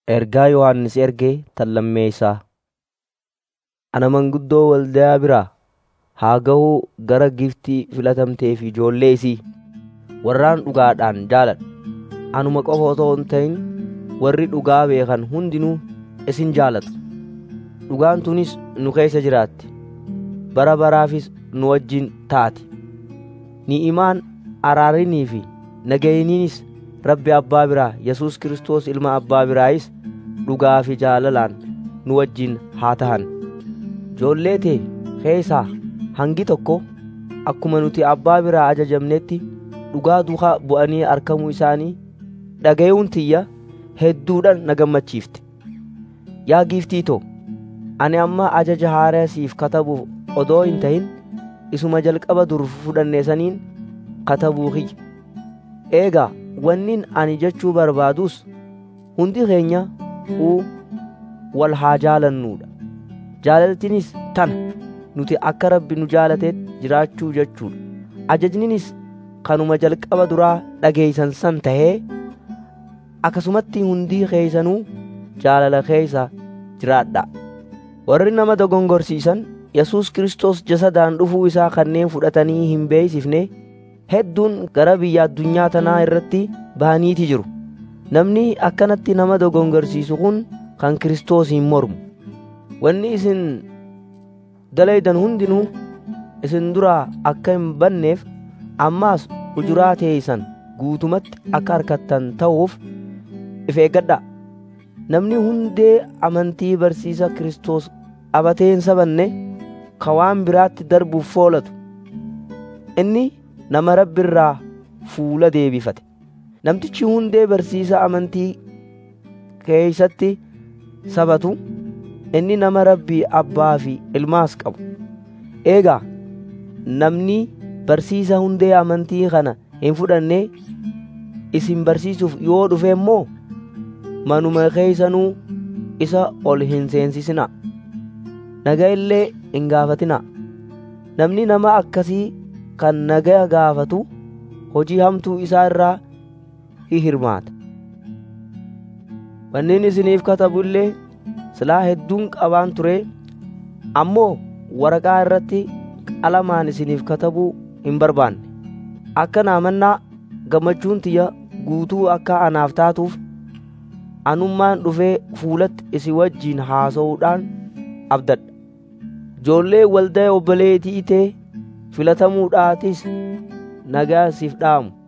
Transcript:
Ergaa Yohannis ergee tan lammeessaa. Ana manguddoo waldayaa biraa haa gahuu gara giftii filatamtee fi ijoollee isii warraan dhugaadhaan jaaladhu. Anuma qofa otoo hin ta'in warri dhugaa beekan hundinuu isin jaalatu. Dhugaan tunis nu keessa jiraatti. Bara baraafis nu wajjin taati. Ni'imaan araarinii fi nagayiniinis Rabbi Abbaa biraa Yesuus Kiristoos Ilma Abbaa biraayis dhugaa fi jaalalaan nu wajjin haa tahan. Ijoollee tee keessaa hangi tokko akkuma nuti Abbaa biraa ajajamnetti dhugaa duukaa bu'anii argamuu isaanii dhaga'uun tiyya hedduudhaan na gammachiifte. Yaa giiftii too, ani amma ajaja haaraa siif katabuuf odoo hin ta'in isuma jalqaba dur fudhanne saniin katabuu kiyya. Eegaa wannin ani jechuu barbaadus hundi keenya uu wal haa jaalannuudha. Jaalaltinis tana nuti akka Rabbi nu jaalateet jiraachuu jechuudha. Ajajninis kanuma jalqaba duraa dhageeysan san tahee akkasumatti hundii keeysanuu jaalala keeysa jiraadhaa. Warri nama dogongorsiisan Yesuus Kiristoos jasadaan dhufuu isaa kanneen fudhatanii hin beeksifne hedduun gara biyya addunyaa tanaa irratti bahaniiti jiru. Namni akkanatti nama dogongorsiisu kun kan Kiristoosiin mormu. Wanni isin dalaydan hundinuu isin duraa akka hin banneef ammaas ujuraa teeysan guutumatti akka harkattan ta'uuf if eeggadhaa. Namni hundee amantii barsiisa Kiristoos qabatee hin sabanne ka waan biraatti darbuuf foolatu. Inni nama Rabbi irraa fuula deebifate. Namtichi hundee barsiisa amantii keeysatti sabatu inni nama Rabbii abbaa fi ilmaas qabu. Eegaa namni barsiisa hundee amantii kana hin fudhanne isin barsiisuuf yoo dhufe immoo manuma keeysanuu isa ol hin seensisinaa. Nagaa illee hin gaafatinaa. Namni nama akkasii kan nagaa gaafatu hojii hamtuu isaa irraa hi hirmaata. Wannin isiniif katabu illee silaa hedduun qabaan ture ammoo waraqaa irratti qalamaan isiniif katabuu hin barbaanne. Akka naamannaa gammachuun tiyya guutuu akka anaaf taatuuf anummaan dhufee fuulatti isin wajjiin haasa'uudhaan abdadha. Ijoollee waldaa obboleetii tee filatamuudhaatis nagaa siif dhaamu.